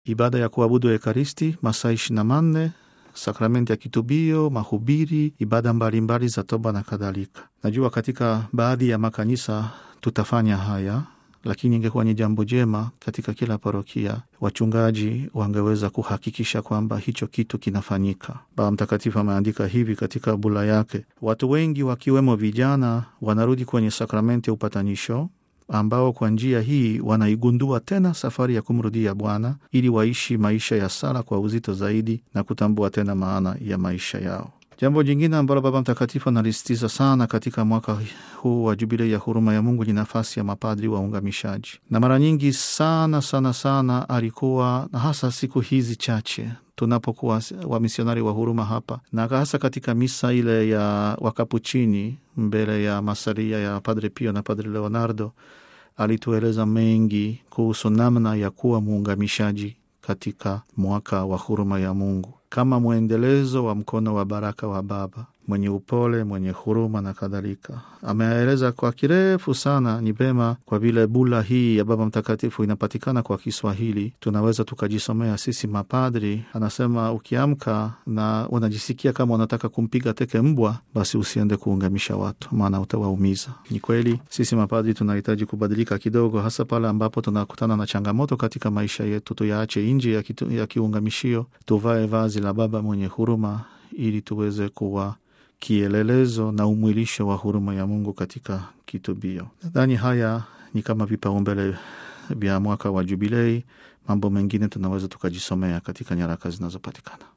ibada ya kuabudu Ekaristi masaa ishirini na manne sakramenti ya kitubio, mahubiri, ibada mbalimbali mbali za toba na kadhalika. Najua katika baadhi ya makanisa tutafanya haya, lakini ingekuwa ni jambo jema katika kila parokia wachungaji wangeweza kuhakikisha kwamba hicho kitu kinafanyika. Baba Mtakatifu ameandika hivi katika bula yake: watu wengi wakiwemo vijana wanarudi kwenye sakramenti ya upatanisho ambao kwa njia hii wanaigundua tena safari ya kumrudia Bwana ili waishi maisha ya sala kwa uzito zaidi na kutambua tena maana ya maisha yao. Jambo jingine ambalo Baba Mtakatifu analisitiza sana katika mwaka huu wa Jubilei ya huruma ya Mungu ni nafasi ya mapadri waungamishaji, na mara nyingi sana sana sana alikuwa na hasa siku hizi chache tunapokuwa wamisionari wa huruma hapa, na hasa katika misa ile ya Wakapuchini mbele ya masalia ya Padre Pio na Padre Leonardo, alitueleza mengi kuhusu namna ya kuwa muungamishaji katika mwaka wa huruma ya Mungu kama mwendelezo wa mkono wa baraka wa Baba mwenye upole, mwenye huruma na kadhalika. Ameeleza kwa kirefu sana. Ni vema kwa vile bula hii ya Baba Mtakatifu inapatikana kwa Kiswahili, tunaweza tukajisomea sisi mapadri. Anasema ukiamka na unajisikia kama unataka kumpiga teke mbwa, basi usiende kuungamisha watu, maana utawaumiza. Ni kweli sisi mapadri tunahitaji kubadilika kidogo, hasa pale ambapo tunakutana na changamoto katika maisha yetu. Tuyaache nje ya, ya kiungamishio, tuvae vazi la Baba mwenye huruma ili tuweze kuwa kielelezo na umwilisho wa huruma ya Mungu katika kitubio. Nadhani haya ni kama vipaumbele vya mwaka wa Jubilei. Mambo mengine tunaweza tukajisomea katika nyaraka zinazopatikana.